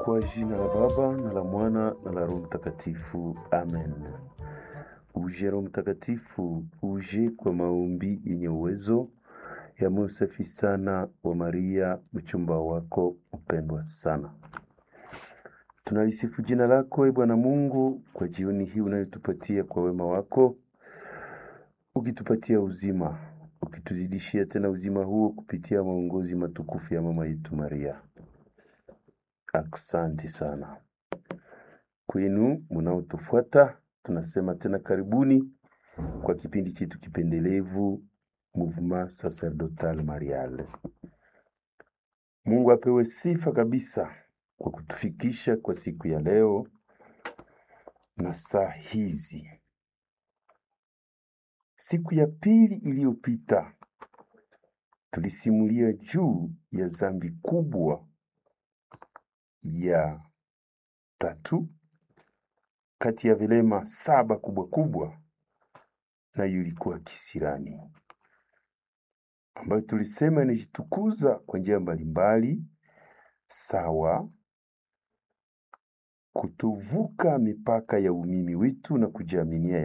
Kwa jina la Baba na la Mwana na la Roho Mtakatifu, amen. Uje Roho Mtakatifu, uje kwa maombi yenye uwezo ya moyo safi sana wa Maria, mchumba wako mpendwa sana. Tunalisifu jina lako e Bwana Mungu kwa jioni hii unayotupatia kwa wema wako, ukitupatia uzima, ukituzidishia tena uzima huo kupitia maongozi matukufu ya mama yetu Maria. Aksanti sana kwenu munaotufuata, tunasema tena karibuni kwa kipindi chetu kipendelevu Mouvement Sacerdotal Marial. Mungu apewe sifa kabisa kwa kutufikisha kwa siku ya leo na saa hizi. Siku ya pili iliyopita tulisimulia juu ya dhambi kubwa ya tatu kati ya vilema saba kubwa kubwa, nayo ilikuwa kisirani, ambayo tulisema inajitukuza kwa njia mbalimbali, sawa kutovuka mipaka ya umimi wetu na kujiaminia